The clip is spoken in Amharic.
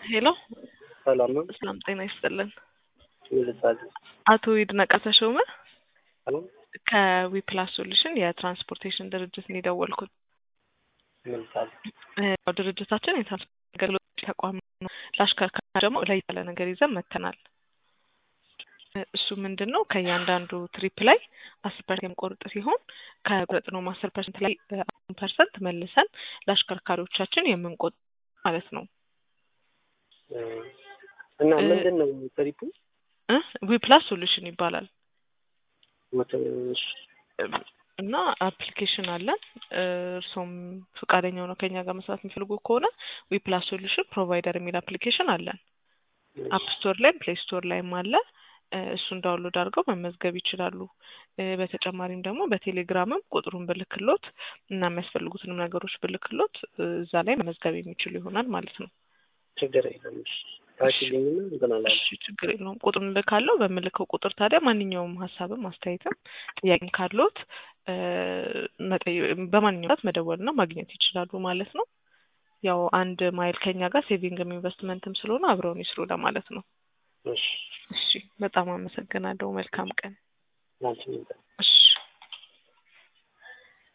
ሄሎ ሰላም ነው። ሰላም ጤና ይስጥልን። ይልሳል አቶ ይድነቃ ተሾመ አሎ ከዊፕላስ ሶሉሽን የትራንስፖርቴሽን ድርጅት ነው የደወልኩት። ይልሳል እ ያው ድርጅታችን የትራንስፖርት አገልግሎት ተቋም ነው። ለአሽከርካሪ ደግሞ ለየት ያለ ነገር ይዘን መጥተናል። እ እሱ ምንድን ነው ከእያንዳንዱ ትሪፕ ላይ አስር ፐርሰንት የሚቆርጥ ሲሆን ከቆረጥነውም አስር ፐርሰንት ላይ አሁን ፐርሰንት መልሰን ለአሽከርካሪዎቻችን የምንቆጥ ማለት ነው። እና እ ምንድን ነው ትሪፑ? እ ዊፕላስ ሶሉሽን ይባላል ወተሽ እና አፕሊኬሽን አለን። እ እርሶም ፈቃደኛ ሆነው ከኛ ጋር መስራት የሚፈልጉ ከሆነ ዊፕላስ ሶሉሽን ፕሮቫይደር የሚል አፕሊኬሽን አለን። አፕ ስቶር ላይም ፕሌይ ስቶር ላይም አለ። እ እሱን ዳውንሎድ አድርገው መመዝገብ ይችላሉ። እ በተጨማሪም ደግሞ በቴሌግራምም ቁጥሩን ብልክሎት እና የሚያስፈልጉትንም ነገሮች ብልክሎት እ እዛ ላይ መመዝገብ የሚችሉ ይሆናል ማለት ነው። ችግር የለም። እሺ ታኪልኝና እንትን አላለሁ። እሺ ችግር የለውም። ቁጥሩን እልካለሁ። በምልከው ቁጥር ታዲያ ማንኛውም ሀሳብም አስተያየትም ጥያቄም ካለዎት እ መጠየ- በማንኛውም ሰዓት መደወልና ማግኘት ይችላሉ ማለት ነው። ያው አንድ ማይል ከኛ ጋር ሴቪንግም ኢንቨስትመንትም ስለሆነ አብረውን ይስሩ ለማለት ነው። እሺ እሺ በጣም አመሰግናለሁ። መልካም ቀን። ላንቺ እሺ